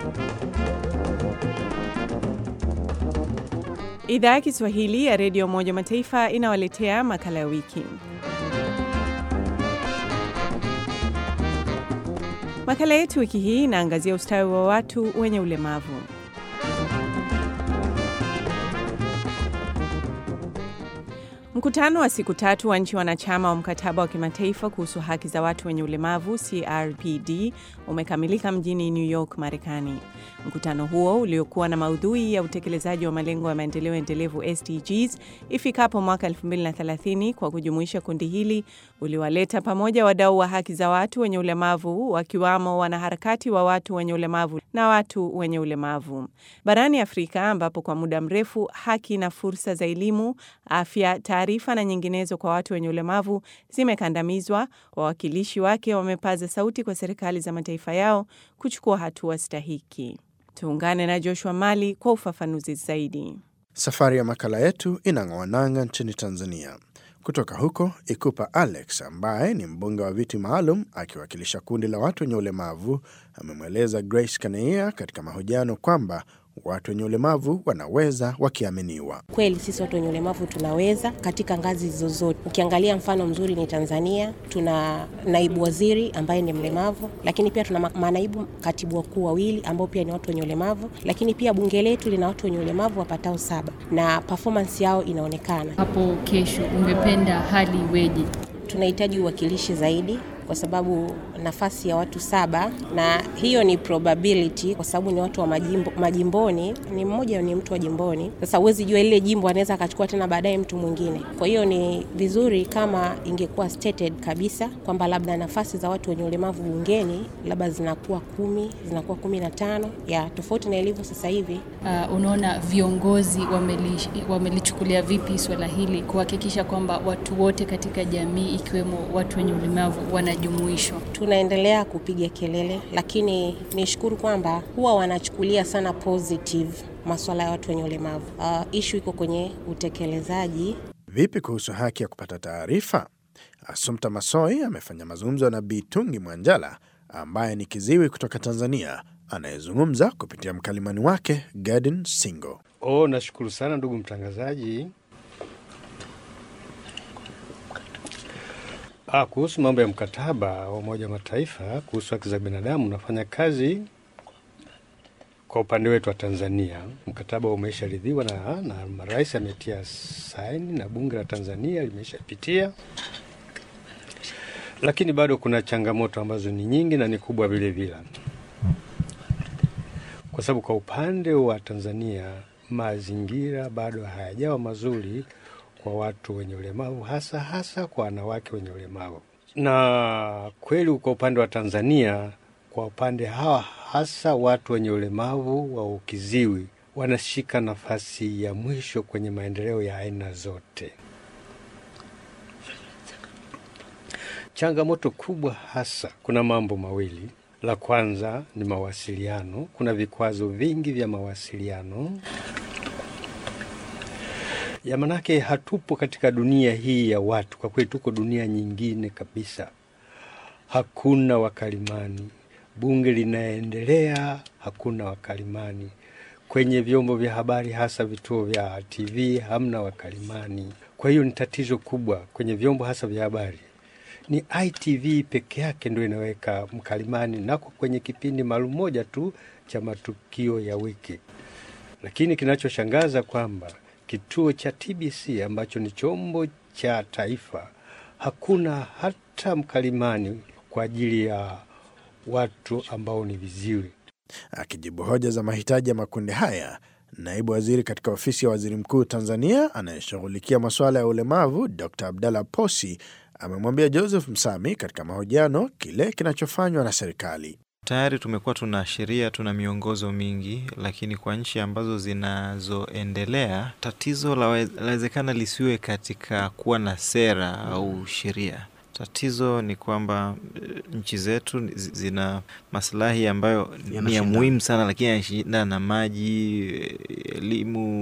Idhaa ya Kiswahili ya Redio Umoja Mataifa inawaletea makala ya wiki. Makala yetu wiki hii inaangazia ustawi wa watu wenye ulemavu. Mkutano wa siku tatu wa nchi wanachama wa mkataba wa kimataifa kuhusu haki za watu wenye ulemavu CRPD umekamilika mjini New York, Marekani. Mkutano huo uliokuwa na maudhui ya utekelezaji wa malengo ya maendeleo endelevu SDGs ifikapo mwaka 2030 kwa kujumuisha kundi hili uliwaleta pamoja wadau wa haki za watu wenye ulemavu wakiwamo wanaharakati wa watu wenye ulemavu na watu wenye ulemavu barani Afrika, ambapo kwa muda mrefu haki na fursa za elimu, afya, taarifa na nyinginezo kwa watu wenye ulemavu zimekandamizwa. Wawakilishi wake wamepaza sauti kwa serikali za mataifa yao kuchukua hatua stahiki. Tuungane na Joshua Mali kwa ufafanuzi zaidi. Safari ya makala yetu inang'oa nanga nchini Tanzania. Kutoka huko Ikupa Alex ambaye ni mbunge wa viti maalum akiwakilisha kundi la watu wenye ulemavu amemweleza Grace Kaneia katika mahojiano kwamba watu wenye ulemavu wanaweza wakiaminiwa. Kweli sisi watu wenye ulemavu tunaweza katika ngazi zozote. Ukiangalia mfano mzuri ni Tanzania, tuna naibu waziri ambaye ni mlemavu, lakini pia tuna manaibu katibu wakuu wawili ambao pia ni watu wenye ulemavu, lakini pia bunge letu lina watu wenye ulemavu wapatao saba na performance yao inaonekana. Hapo kesho ungependa hali iweje? Tunahitaji uwakilishi zaidi kwa sababu nafasi ya watu saba, na hiyo ni probability kwa sababu ni watu wa majimbo, majimboni. Ni mmoja ni mtu wa jimboni. Sasa huwezi jua lile jimbo anaweza akachukua tena baadaye mtu mwingine. Kwa hiyo ni vizuri kama ingekuwa stated kabisa kwamba labda nafasi za watu wenye ulemavu bungeni labda zinakuwa kumi, zinakuwa kumi na tano ya tofauti na ilivyo sasa hivi. Uh, unaona viongozi wamelichukulia wameli vipi swala hili kuhakikisha kwamba watu wote katika jamii ikiwemo watu wenye ulemavu wana jumuisho. Tunaendelea kupiga kelele, lakini nishukuru kwamba huwa wanachukulia sana positive masuala ya watu wenye ulemavu. Uh, ishu iko kwenye utekelezaji. Vipi kuhusu haki ya kupata taarifa? Assumpta Masoi amefanya mazungumzo na Bitungi Mwanjala ambaye ni kiziwi kutoka Tanzania anayezungumza kupitia mkalimani wake Gadin Singo. Oh, nashukuru sana ndugu mtangazaji. Ah, kuhusu mambo ya mkataba wa Umoja wa Mataifa kuhusu haki za binadamu, nafanya kazi kwa upande wetu wa Tanzania. Mkataba umesharidhiwa na, na marais ametia saini na bunge la Tanzania limeshapitia, lakini bado kuna changamoto ambazo ni nyingi na ni kubwa vile vile, kwa sababu kwa upande wa Tanzania mazingira bado hayajawa mazuri kwa watu wenye ulemavu hasa hasa kwa wanawake wenye ulemavu. Na kweli kwa upande wa Tanzania, kwa upande hawa hasa watu wenye ulemavu wa ukiziwi wanashika nafasi ya mwisho kwenye maendeleo ya aina zote. Changamoto kubwa hasa, kuna mambo mawili. La kwanza ni mawasiliano. Kuna vikwazo vingi vya mawasiliano ya manake, hatupo katika dunia hii ya watu. Kwa kweli, tuko dunia nyingine kabisa. Hakuna wakalimani, bunge linaendelea, hakuna wakalimani kwenye vyombo vya habari, hasa vituo vya TV hamna wakalimani. Kwa hiyo ni tatizo kubwa kwenye vyombo hasa vya habari. Ni ITV peke yake ndio inaweka mkalimani, nako kwenye kipindi maalum moja tu cha matukio ya wiki. Lakini kinachoshangaza kwamba kituo cha TBC ambacho ni chombo cha taifa hakuna hata mkalimani kwa ajili ya watu ambao ni viziwi. Akijibu hoja za mahitaji ya makundi haya, naibu waziri katika ofisi ya waziri mkuu Tanzania anayeshughulikia masuala ya ulemavu Dr Abdalla Posi amemwambia Joseph Msami katika mahojiano kile kinachofanywa na serikali. Tayari tumekuwa tuna sheria, tuna miongozo mingi, lakini kwa nchi ambazo zinazoendelea tatizo lawezekana lisiwe katika kuwa na sera au sheria. Tatizo ni kwamba nchi zetu zina maslahi ambayo ni ya muhimu sana, lakini yanashindana na maji, elimu,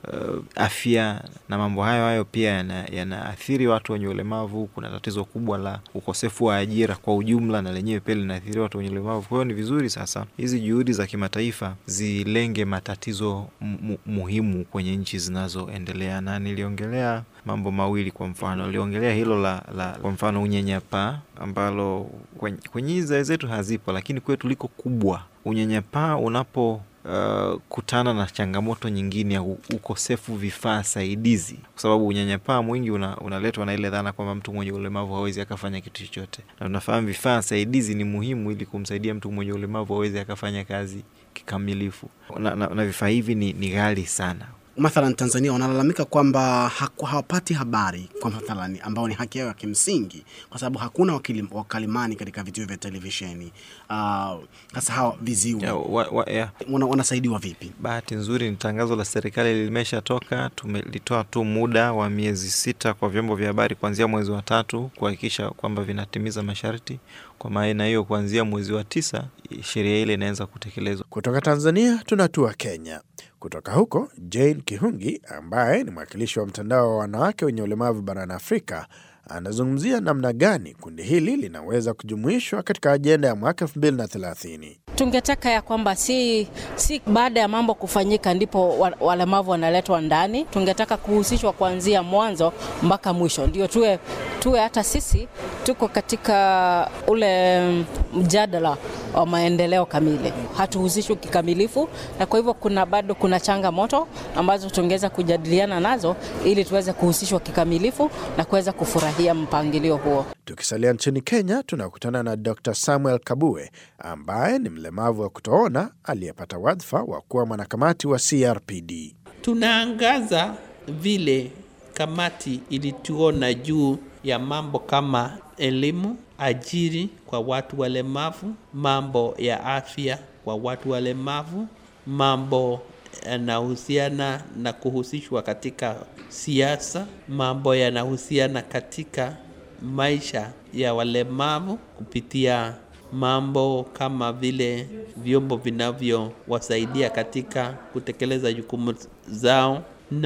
uh, afya na mambo hayo hayo pia yana- yanaathiri watu wenye ulemavu. Kuna tatizo kubwa la ukosefu wa ajira kwa ujumla, na lenyewe pia linaathiri watu wenye ulemavu. Kwa hiyo ni vizuri sasa hizi juhudi za kimataifa zilenge matatizo mu- muhimu kwenye nchi zinazoendelea, na niliongelea mambo mawili. Kwa mfano, niliongelea hilo la, la kwa mfano unyanyapaa ambalo kwenye, kwenye hizi zetu hazipo, lakini kwetu liko kubwa. Unyanyapaa unapo uh, kutana na changamoto nyingine ya u- ukosefu vifaa saidizi, kwa sababu unyanyapaa mwingi una, unaletwa na ile dhana kwamba mtu mwenye ulemavu hawezi akafanya kitu chochote, na tunafahamu vifaa saidizi ni muhimu ili kumsaidia mtu mwenye ulemavu aweze akafanya kazi kikamilifu, na, na, na vifaa hivi ni, ni ghali sana. Mathalan, Tanzania wanalalamika kwamba haku- hawapati habari kwa mathalan, ambao ni haki yao ya kimsingi, kwa sababu hakuna wakili, wakalimani katika vituo vya televisheni. Ah, Sasa hawa viziwi Ya, wa, wa, ya, wana, wanasaidiwa vipi? Bahati nzuri ni tangazo la serikali limeshatoka. Tumelitoa tu muda wa miezi sita kwa vyombo vya habari kuanzia mwezi wa tatu kuhakikisha kwamba vinatimiza masharti. Kwa maana hiyo, kuanzia mwezi wa tisa sheria ile inaweza kutekelezwa. Kutoka Tanzania tunatua Kenya. Kutoka huko, Jane Kihungi ambaye ni mwakilishi wa mtandao wa wanawake wenye ulemavu barani Afrika anazungumzia namna gani kundi hili linaweza kujumuishwa katika ajenda ya mwaka 2030. Tungetaka ya kwamba si, si baada ya mambo kufanyika ndipo wa- walemavu wanaletwa ndani. Tungetaka kuhusishwa kuanzia mwanzo mpaka mwisho, ndio tuwe, tuwe hata sisi tuko katika ule mjadala wa maendeleo kamili. Hatuhusishwi kikamilifu, na kwa hivyo kuna bado kuna changamoto ambazo tungeweza kujadiliana nazo ili tuweze kuhusishwa kikamilifu na kuweza kufurahia mpangilio huo. Tukisalia nchini Kenya, tunakutana na Dr Samuel Kabue ambaye ni mlemavu wa kutoona aliyepata wadhifa wa kuwa mwanakamati wa CRPD. Tunaangaza vile kamati ilituona juu ya mambo kama elimu, ajiri kwa watu walemavu, mambo ya afya kwa watu walemavu, mambo yanahusiana na kuhusishwa katika siasa, mambo yanahusiana katika maisha ya walemavu kupitia mambo kama vile vyombo vinavyowasaidia katika kutekeleza jukumu zao,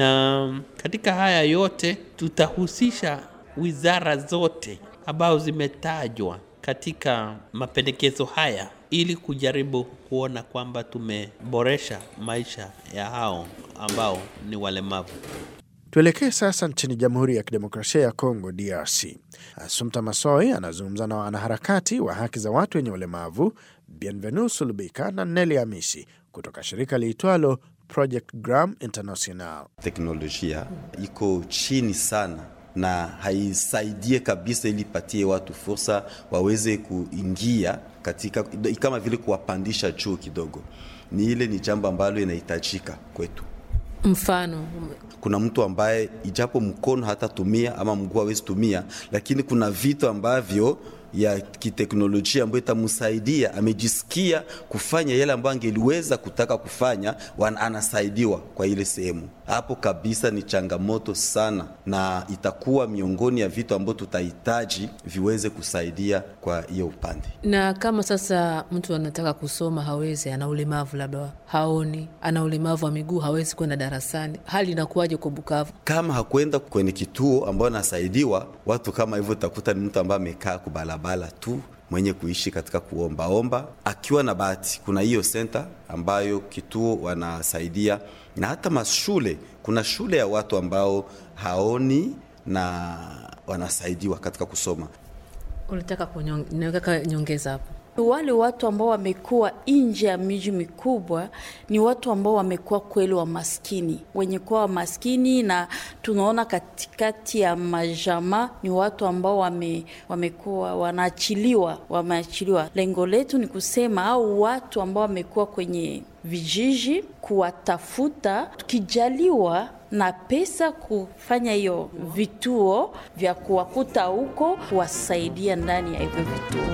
na katika haya yote tutahusisha wizara zote ambazo zimetajwa katika mapendekezo haya ili kujaribu kuona kwamba tumeboresha maisha ya hao ambao ni walemavu. Tuelekee sasa nchini Jamhuri ya Kidemokrasia ya Kongo, DRC. Asumta Masoi anazungumza na wanaharakati wa haki za watu wenye ulemavu Bienvenu Sulubika na Neli Amisi kutoka shirika liitwalo Project Gram International. teknolojia iko chini sana na haisaidie kabisa ili patie watu fursa waweze kuingia katika kama vile kuwapandisha juu kidogo. Ni ile ni jambo ambalo inahitajika kwetu. Mfano, Kuna mtu ambaye ijapo mkono hatatumia ama mguu hawezi tumia, lakini kuna vitu ambavyo ya kiteknolojia ambayo itamsaidia, amejisikia kufanya yale ambayo angeliweza kutaka kufanya, wana- anasaidiwa kwa ile sehemu. Hapo kabisa ni changamoto sana, na itakuwa miongoni ya vitu ambavyo tutahitaji viweze kusaidia kwa hiyo upande. na kama sasa mtu anataka kusoma hawezi, ana ulemavu labda haoni, ana ulemavu wa miguu, hawezi kwenda darasani, hali inakuwaje kwa Bukavu? kama hakwenda kwenye kituo ambayo anasaidiwa, watu kama hivyo utakuta ni mtu ambaye amekaa kubalabala tu mwenye kuishi katika kuombaomba. Akiwa na bahati, kuna hiyo senta ambayo kituo wanasaidia, na hata mashule, kuna shule ya watu ambao haoni na wanasaidiwa katika kusoma. Unataka kunyong- nataka nyongeza hapo. Wale watu ambao wamekuwa nje ya miji mikubwa ni watu ambao wamekuwa kweli wa maskini, wenye kuwa wa maskini, na tunaona katikati ya majama ni watu ambao wame, wamekuwa wanaachiliwa, wameachiliwa. Lengo letu ni kusema au watu ambao wamekuwa kwenye vijiji kuwatafuta, tukijaliwa na pesa kufanya hiyo vituo vya kuwakuta huko, kuwasaidia ndani ya hivyo vituo.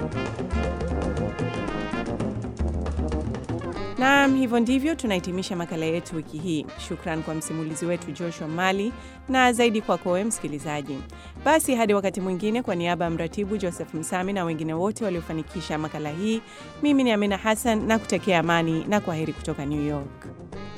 Naam, hivyo ndivyo tunahitimisha makala yetu wiki hii. Shukran kwa msimulizi wetu Joshua Mali na zaidi kwako wewe msikilizaji. Basi hadi wakati mwingine, kwa niaba ya mratibu Joseph Msami na wengine wote waliofanikisha makala hii, mimi ni Amina Hassan na kutakia amani na kwaheri kutoka New York.